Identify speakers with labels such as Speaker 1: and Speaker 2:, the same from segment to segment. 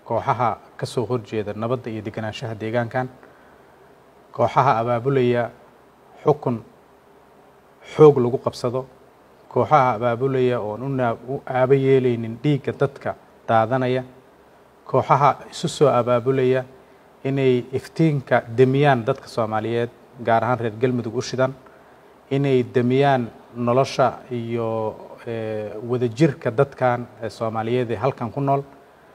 Speaker 1: kooxaha ka soo horjeeda nabadda iyo deganaanshaha deegaankan kooxaha abaabulaya xukun xoog lagu qabsado kooxaha abaabulaya oon u aabo yeelaynin dhiigga dadka daadanaya kooxaha isu soo abaabulaya inay iftiinka demiyaan dadka soomaaliyeed gaar ahaan reer galmudug u shidan inay demiyaan nolosha iyo wadajirka dadkan soomaaliyeed ee halkan ku nool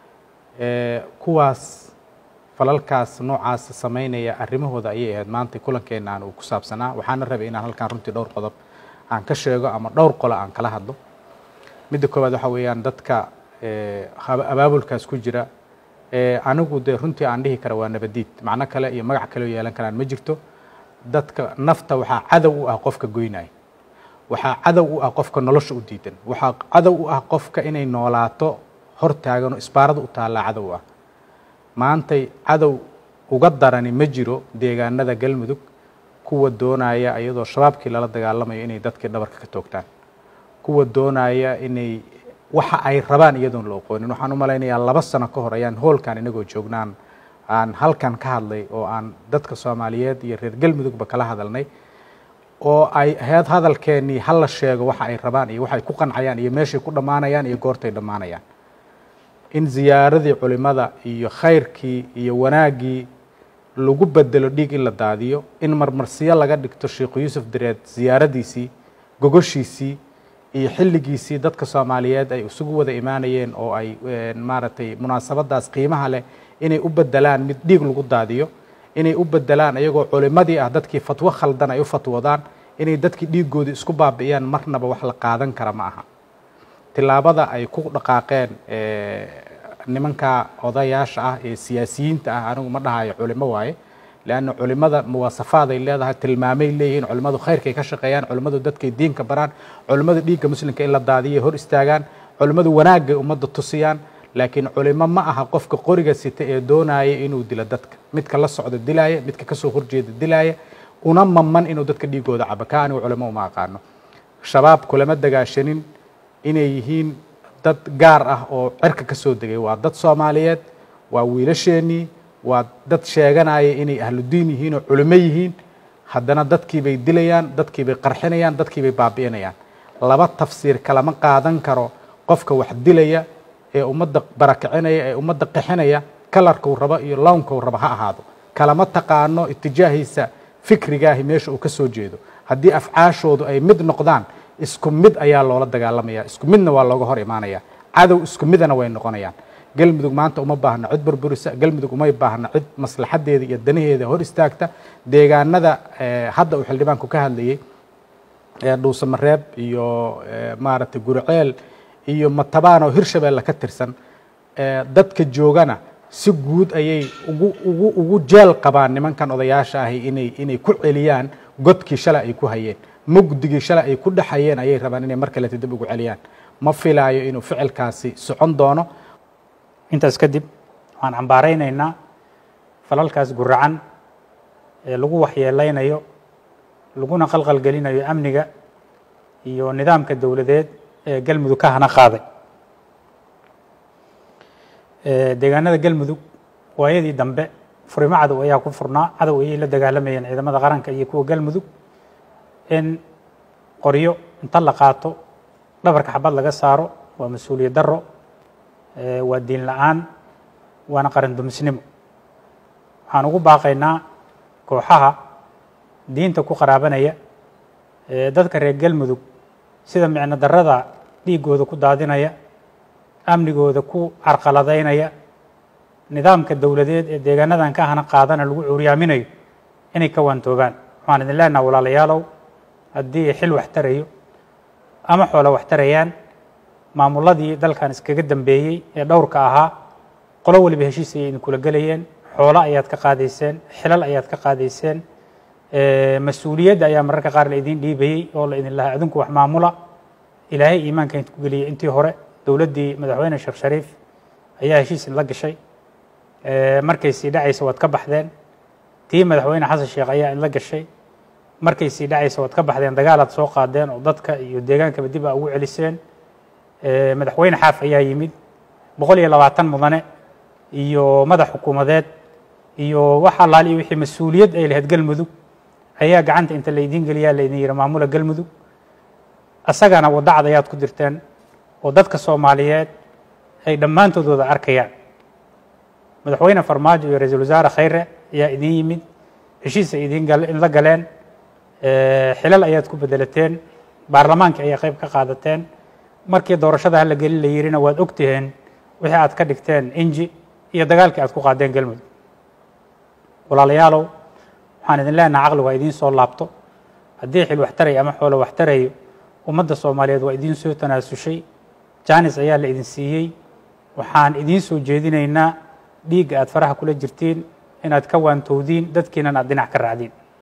Speaker 1: kuwaas falalkaas noocaas samaynaya arrimahooda ayay ahayd maanta kulankeena aan uu ku saabsanaa waxaana rabay inaan halkan runtii dhowr qodob aan ka sheego ama dhowr qolo aan kala hadlo midda koowaad waxa weeyaan dadka abaabulkaas ku jira anigu dee runtii aan dhihi kara waa nabadiid macno kale iyo magac kale oo yeelan karaan ma jirto dadka nafta waxaa cadow u ah qofka goynaya waxaa cadow u ah qofka nolosha u diidan waxaa cadow u ah qofka inay noolaato hor taagan oo isbaarada u taallaa cadow ah maantay cadow uga darani ma jiro deegaanada galmudug kuwa doonaya iyadoo shabaabkii lala dagaalamayo inay dadkii dhabarka ka toogtaan kuwa doonaya inay waxa ay rabaan iyadoon la oqoonin waxaan u malaynayaa laba sano ka hor ayaan hoolkan inagoo joognaan aan halkan ka hadlay oo aan dadka soomaaliyeed iyo reer galmudugba kala hadalnay oo ay ahayd hadalkeennii hala sheego waxa ay rabaan iyo waxay ku qancayaan iyo meeshay ku dhammaanayaan iyo goortay dhammaanayaan in ziyaaradii culimada iyo khayrkii iyo wanaaggii lagu bedelo dhiig in la daadiyo in marmarsiyo laga dhigto sheikhu yuusuf direed ziyaaradiisii gogoshiisii iyo xilligiisii dadka soomaaliyeed ay isugu wada imaanayeen oo ay maaragtay munaasabadaas qiimaha leh inay u bedelaan mid dhiig lagu daadiyo inay u bedelaan iyagoo culimadii ah dadkii fatwo khaldan ay u fatwoodaan inay dadkii dhiigoodii isku baabi'iyaan marnaba wax la qaadan kara ma aha tilaabada ay ku dhaqaaqeen nimanka odayaasha ah ee siyaasiyiinta ah anigu ma dhahayo culimo waaye leanna culimada muwaasafaaday leedahay tilmaamay leeyihiin culimmadu khayrkay ka shaqeeyaan culimmadu dadkay diinka baraan culimmadu dhiigga muslimka in la daadiyay hor istaagaan culimmadu wanaagay ummadda tusiyaan laakiin culimo ma aha qofka qoriga sita ee doonaya inuu dilo dadka midka la socda dilaaya midka kasoo horjeeda dilaaya una maman inuu dadka dhiigooda cabo ka anigu culimo uma aqaano shabaab kulama dagaashanin inay yihiin dad gaar ah oo cirka ka soo degay waa dad soomaaliyeed waa wiilasheenii waa dad sheeganaya inay ahludiin yihiin oo culimo yihiin haddana dadkiibay dilayaan dadkiibay qarxinayaan dadkiibay baabi'inayaan laba tafsiir kalama qaadan karo qofka wax dilaya ee ummadda barakicinaya ee ummadda qixinaya kalarkuu rabo iyo lownkuu rabo ha ahaado kalama taqaano itijaahiisa fikrigaahi meesha uu ka soo jeedo haddii afcaashoodu ay mid noqdaan isku mid ayaa loola dagaalamaya isku midna waa looga hor imaanaya cadow isku midana way noqonayaan galmudug maanta uma baahna cid burburisa galmudug umay baahna cid maslaxadeeda iyo danaheeda hor istaagta deegaanada hadda uu xildhibaanku ka hadlayey dhuusamareeb iyo maaragtay guriceel iyo matabaan oo hirshabeelle ka tirsan dadka joogana si guud ayay ugu ugu ugu jeel qabaan nimankan odayaasha ahi inay inay ku celiyaan godkii shalay ay ku hayeen mugdigii shalay ay ku dhexayeen ayay rabaan inay mar kaleta dib ugu celiyaan ma filaayo inuu ficilkaasi socon doono
Speaker 2: intaas kadib waxaan cambaaraynaynaa falalkaas guracan ee lagu waxyeelaynayo laguna qalqalgelinayo amniga iyo nidaamka dowladeed ee galmudug ka hana qaaday deegaanada galmudug waayadii dambe furimo cadow ayaa ku furnaa cadow ayay la dagaalamayeen ciidamada qaranka iyo kuwa galmudug in qoryo inta la qaato dhabarka xabad laga saaro waa mas-uuliyad daro waa diin la-aan waana qaran dumisnimo waxaan ugu baaqaynaa kooxaha diinta ku qaraabanaya dadka reer galmudug sida micno darada dhiigooda ku daadinaya amnigooda ku carqaladaynaya nidaamka dowladeed ee deegaanadan ka hana qaadana lagu curyaaminayo inay ka waantoobaan waxaan idin leenaha walaalayaalow haddii xil wax tarayo ama xoolo wax tarayaan maamuladii dalkan iskaga dambeeyey ee dhowrka ahaa qolo waliba heshiis ayay idinkula gelayeen xoolo ayaad ka qaadayseen xilal ayaad ka qaadayseen mas-uuliyadda ayaa mararka qaar la idin dhiibayey oo la idin lahaa adinku wax maamula ilaahay iimaanka idinku geliyey intii hore dowladdii madaxweyne sheekh shariif ayaa heshiis la gashay markay sii dhacaysa waad ka baxdeen tii madaxweyne xasan sheekh ayaa idla gashay markay sii dhacaysa waad ka baxdeen dagaalaad soo qaadeen oo dadka iyo deegaankaba dib aa ugu celiseen madaxweyne xaaf ayaa yimid boqol iyo labaatan mudane iyo madax xukuumadeed iyo wax allaal iyo wixii mas-uuliyad ay lahayd galmudug ayaa gacanta inta laydiin geliyaa laydin yihi maamula galmudug asagana wadacad ayaad ku dirteen oo dadka soomaaliyeed ay dhammaantood wada arkayaan madaxweyne farmaajo iyo ra-iisul wasaare khayre ayaa idiin yimid heshiis ay idiin la galeen xilal ayaad ku bedelateen baarlamaanka ayaa qayb ka qaadateen markii doorashada hala gelin la yirina waad ogtiheen wixii aad ka dhigteen inji iyo dagaalkii aad ku qaadeen galmudug walaalayaalow waxaan idin leenaha caqligu waa idiin soo laabto haddii xil waxtarayo ama xoolo waxtarayo ummadda soomaaliyeed waa idiin soo tanaasushay jaanis ayaa la idin siiyey waxaan idiin soo jeedinaynaa dhiigga aad faraha kula jirtiin inaad ka waantowdiin dadkiinan aad dhinac ka raacdiin